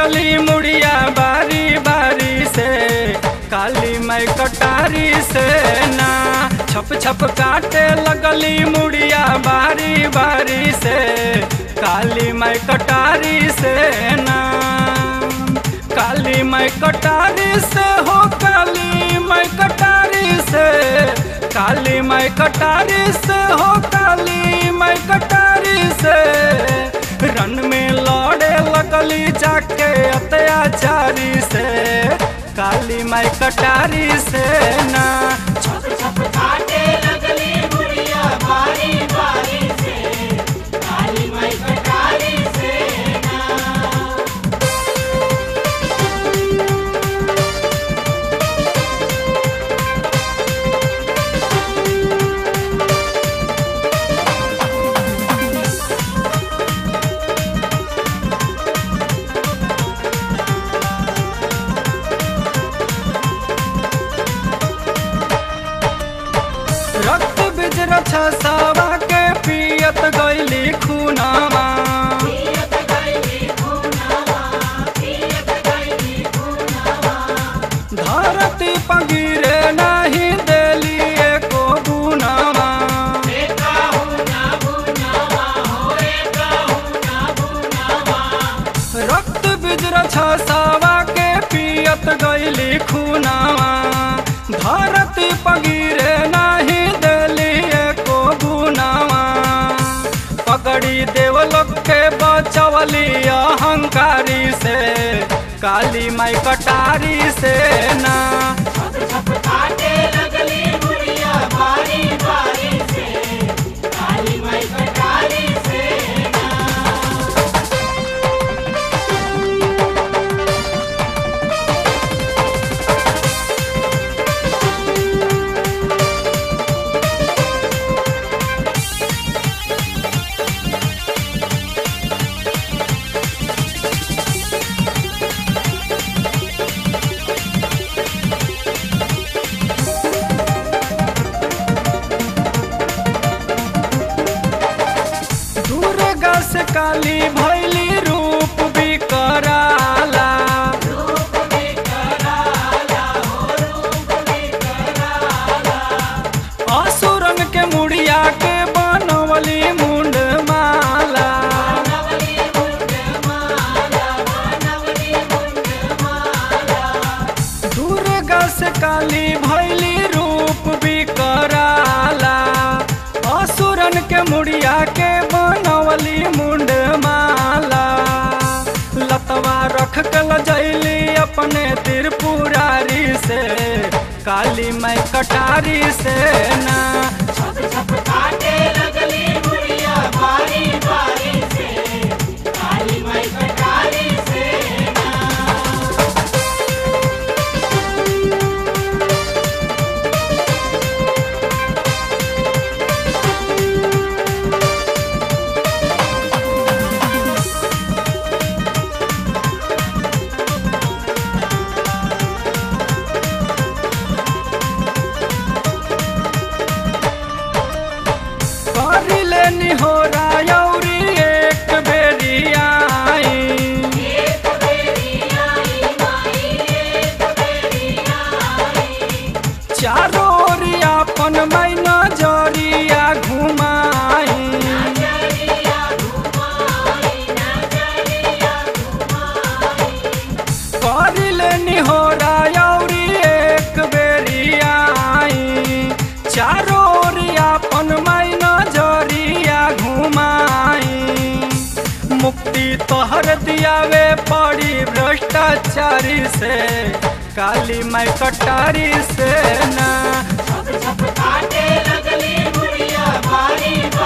लगली मुड़िया बारी बारी से काली माई कटारी से ना छप छप काटे लगली मुड़िया बारी बारी से काली माई कटारी से ना काली माई कटारी से हो काली माई कटारी से काली माई कटारी से हो काली माई कटारी से रन में लौड़े लगली जाके अत्याचारी से काली माई कटारी से ना छप छप काटे लगली मुड़िया बारी बारी से काली माई कटारी से ना रक्त बिजर छसावा के पियत गईली खूनामा पियत गईली खूनावा पियत गईली खूनावा धरती पगिरे नहीं देली एको गुनामा एका हुना भुनावा हो एका हुना भुनावा रक्त बिजर छसावा के पियत गईली खूनामा धरती पगिरे नहीं देली एको गुनामा पकड़ी देवलोक के बचवली अहंकारी से काली माई कटारी से ना छप छप काटे लगली मुड़िया बारी बारी से काली माई कटारी से ना दुर्गा से काली भैली रूप बिकराला रूप विकराला हो रूप विकराला असुरन के मुड़िया के बनवली मुंड माला बनवली मुंड माला बनवली मुंड माला दुर्गा से काली भैली रूप बिकराला असुरन के मुड़िया के बनवली मुंड माला लतवा रख के लजैली अपने त्रिपुरारी से काली माई कटारी से ना छप छप काटे लगली मुड़िया बारी बारी से काली माई कटारी से ना करिले निहोरा यौरी एक बेरी आई एक बेरी आई माई एक बेरी आई चारो ओरिया अपन मैना जरिया घुमाई नजरिया घुमाई नजरिया घुमाई करिले निहोरा यौरी एक बेरी आई चारो ओरिया अपन मैना जरिया घुमाई मुक्ति तोहर दियावे पड़ी भ्रष्टाचारी से काली माई कटारी से ना छप छप काटे लगली मुड़िया बारी